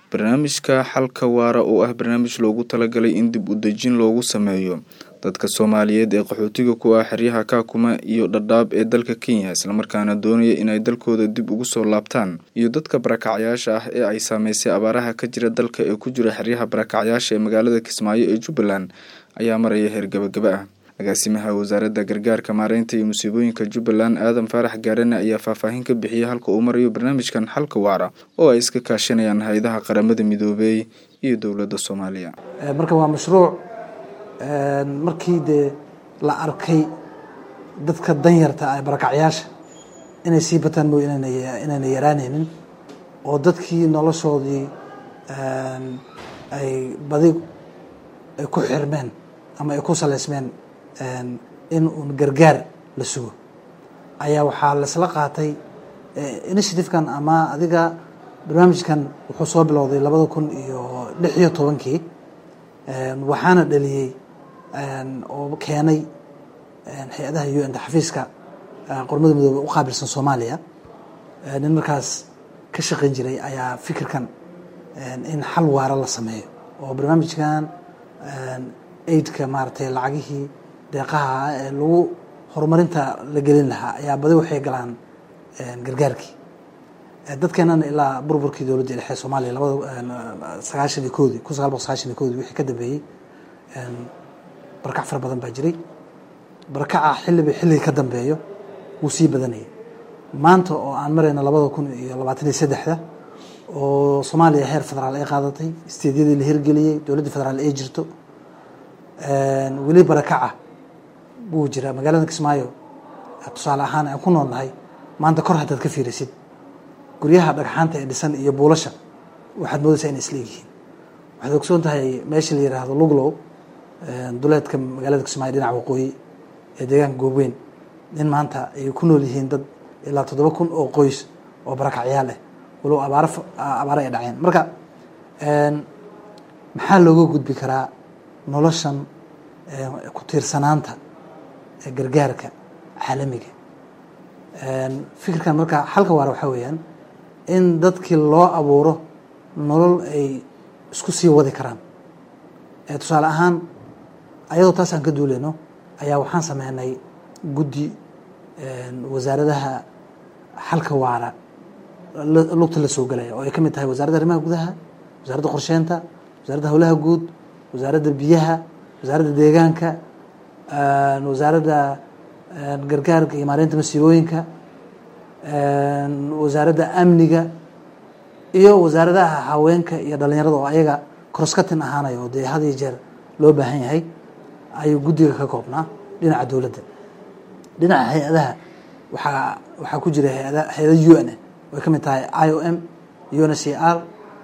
barnaamijka xalka waara oo ah barnaamij loogu talagalay in dib u dejin loogu sameeyo dadka soomaaliyeed ee qaxootiga ku ah xeryaha kaakuma iyo dhadhaab ee dalka kenya islamarkaana doonaya inay dalkooda dib ugu soo laabtaan iyo dadka barakacyaasha ah ee ay saameysay abaaraha ka jira dalka ee ku jira xeryaha barakacyaasha ee magaalada kismaayo ee jubbaland ayaa maraya heer gabagaba ah agaasimaha wasaaradda gargaarka maareynta iyo musiibooyinka jubbaland aadan faarax gaarane ayaa faahfaahin ka bixiyey halka uu marayo barnaamijkan xalka waara oo ay iska kaashanayaan hay-adaha qaramada midoobey iyo dowladda soomaaliya marka waa mashruuc markii dee la arkay dadka danyarta ah barakacyaasha inay sii bataan mooy inayna yaraanaynin oo dadkii noloshoodii ay badi ay ku xirmeen ama ay ku saleysmeen in uun gargaar la sugo ayaa waxaa laisla qaatay initiativekan ama adiga barnaamijkan wuxuu soo bilowday labada kun iyo lix iyo tobankii waxaana dhaliyey oo keenay hay-adaha u n xafiiska qormada midoobe u qaabilsan soomaaliya nin markaas ka shaqeyn jiray ayaa fikirkan in xal waara la sameeyo oo barnaamijkan aidka maaratay lacagihii deeqaha ee lagu horumarinta la gelin lahaa ayaa badi waxay galaan gargaarkii dadkeenana ilaa burburkii dowladda dhexe soomaaliya labada sagaashan iyo koodii kun sagaal boqol sagaashan iyo koodii wixii ka dambeeyey barakac fara badan baa jiray barakaca xilliba xilliga ka dambeeyo wuu sii badanayay maanta oo aan marayna labada kun iyo labaatan iyo saddexda oo soomaaliya heer federaal ay qaadatay isteedyadii la hirgeliyey dowladda federaal ay jirto weli barakaca buu jiraa magaalada kismaayo tusaale ahaan aan ku noolnahay maanta kor haddaad ka fiirisid guryaha dhagxaanta ee dhisan iyo buulasha waxaad moodaysaa inay isla egyihiin waxaad ogsoon tahay meesha la yiraahdo luglow duleedka magaalada kismaayo dhinaca waqooyi ee deegaanka goobweyn in maanta ay ku nool yihiin dad ilaa toddoba kun oo qoys oo barakacyaal ah walow abaaro abaaro ay dhaceen marka maxaa looga gudbi karaa noloshan ku tiirsanaanta gargaarka caalamiga fikirkan marka xalka waara waxaa weeyaan in dadkii loo abuuro nolol ay isku sii wadi karaan tusaale ahaan ayadoo taas aan ka duuleyno ayaa waxaan sameynay guddi wasaaradaha xalka waara lugta la soo gelaya oo ay ka mid tahay wasaaradda arrimaha gudaha wasaaradda qorsheynta wasaaradda howlaha guud wasaaradda biyaha wasaaradda deegaanka wasaaradda gargaarka iyo maareynta masiibooyinka wasaaradda amniga iyo wasaaradaha haweenka iyo dhalinyarada oo ayaga croskatin ahaanaya oo dee had iyo jeer loo baahan yahay ayuu guddiga ka koobnaa dhinaca dowladda dhinaca hay-adaha waxaa waxaa ku jira hay-ada hay-ada u n way ka mid tahay i o m u n c r